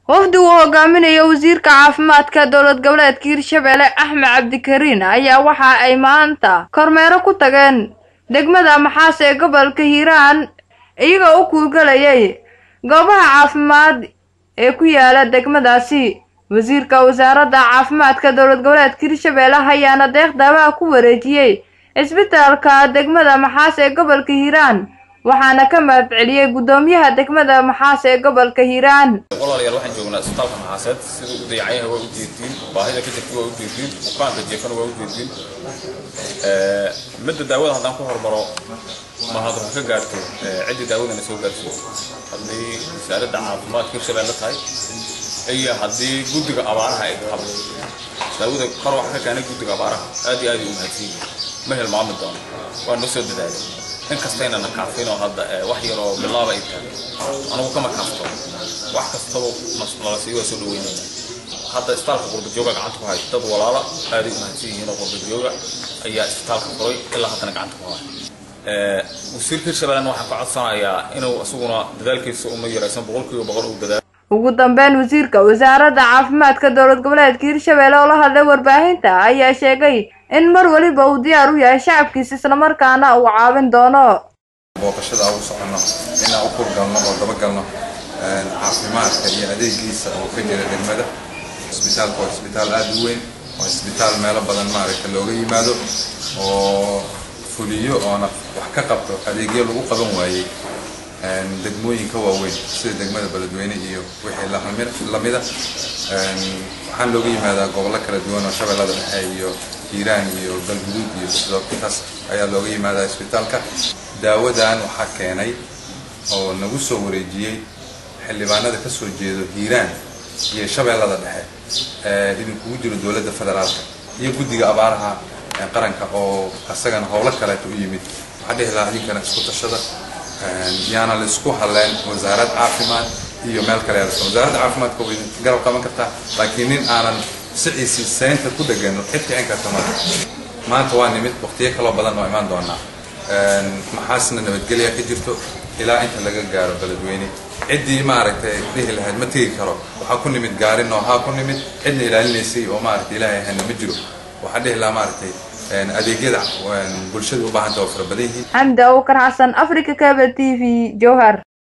wafdi uu hogaaminayo wasiirka caafimaadka dowlad goboleedka hirshabelle axmed cabdikariin ayaa waxa ay maanta kormeero ku tageen degmada maxaas ee gobolka hiiraan iyagoo u kuurgalayay goobaha caafimaad ee ku yaala degmadaasi wasiirka wasaaradda caafimaadka dowlad goboleedka hirshabelle ayaana deeq daawaha ku wareejiyey cisbitaalka degmada maxaas ee gobolka hiiraan waxaana ka mahad celiyey guddoomiyaha degmada maxaas ee gobolka hiiraan walaalayaal waxaan joognaa isbitaalka maxaaseed siduu u dayacanyahay waa u jeedtiin baahida ka jirta waa u jeedtiin bukaanka jeefana waa u jeedtiin midda daawada haddaan ku hormaro mahad waxaa ka gaarto ciddii daawadana soo gaarsiyo haddii wasaaradda caafimaadka hirshabelle tahay iyo haddii guddiga abaaraha ay qabto daawada kor waxa ka keenay guddiga abaaraha aad iyo aad u mahadsan yihiin ma hilmaami doono waa noo soo dadaalay inkastayna na kaafin oo hadda wax yar oo bilaaba ay tahay anugu kama kaafto wax kastaba nala siiyo waa soo dhaweynayna hadda isbitaalka qurbajooga gacanta ku hay dad walaala aaday u mahadsan yihiin oo qurbajooga ayaa isbitaalka furay ilaa haddana gacanta ku haya wasiirka hirshabellena waxaan ka codsanayaa inuu isaguna dadaalkiisa uma yaraysan boqolkiiba boqol uu dadaalo ugu dambeyn wasiirka wasaaradda caafimaadka dowlad goboleedka hirshabelle oo la hadlay warbaahinta ayaa sheegay in mar weliba uu diyaar u yahay shacabkiisa islamarkaana uu caawin doono booqashada ugu soconno inaan u kurgalno oo dabagalno caafimaadka iyo adeegiisa oo ka jira degmada isbitaalka waa isbitaal aada u weyn waa isbitaal meelo badan maaragta looga yimaado oo fuliyo oona wax ka qabto adeegyo lagu qaban waayey degmooyinka waaweyn sida degmada beledweyne iyo wixii lamida waxaan looga yimaadaa gobollo kala duwan oo shabeellada dhexe iyo hiiraan iyo galguduud iyo sidootaas ayaa looga yimaadaa isbitaalka daawadan waxaa keenay oo nagu soo wareejiyey xildhibaanada ka soo jeedo hiiraan iyo shabeellada dhexe idinkugu jiro dowladda federaalka iyo guddiga abaaraha qaranka oo asagana howlo kaleeto u yimid waxaa dhihi lahaa idinkana isku tashada yaana la isku halleen wasaarad caafimaad iyo meel kale wasaaradda caafimaadka way garab qaban kartaa laakiin nin aanan siciisi seynta ku dhegan cid kicin karta ma maanta waa nimid waqtiyo kaloo badan oo imaan doonaa maxaasna nabadgelya ka jirto ilaa inta laga gaaro beledweyne ciddii maaragtay dhihi lahayd ma tegi karo waxaa ku nimid gaari noohaa ku nimid cidna ilaalinaysay oo maaragtay ilaahay ahayna ma jiro waxaa dhihi lahaa maaragtay adeegyada bulshada u baahanta oo fara badan yihiin xamdi abukar xasan africa cable t v jowhar